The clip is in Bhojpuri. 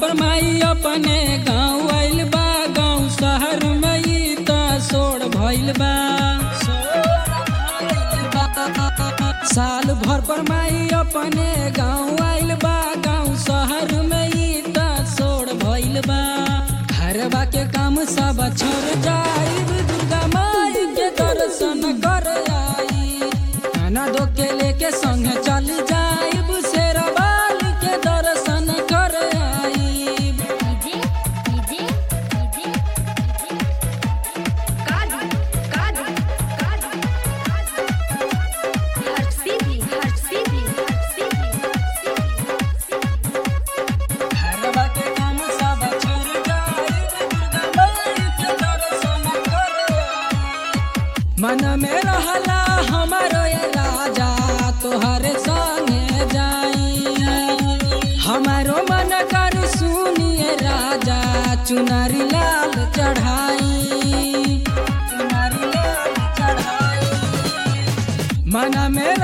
पर माई अपने गाँव आइल बा गाँव शहर में ई त सोड़ भइल बा साल भर पर माई अपने गाँव आइल बा गाँव शहर में ई त सोड़ भइल बा घरवा के काम सब छोड़ जाई दुर्गा माई के दर्शन कर आई खाना दो के लेके संग चल जाइब शेरवाल के दर्शन कर आई डीजे डीजे डीजे कादी कादी कादी हर सीधी हर सीधी हर सीधी घरवा के काम सब छोड़ जाइब दुर्गा माई के दर्शन कर आई। मन में रहला हमारो ये राजा तोहरे संगे जाई हमारो मन कर सुनिए राजा चुनरी लाल चढ़ाई चुनरी लाल चढ़ाई मन में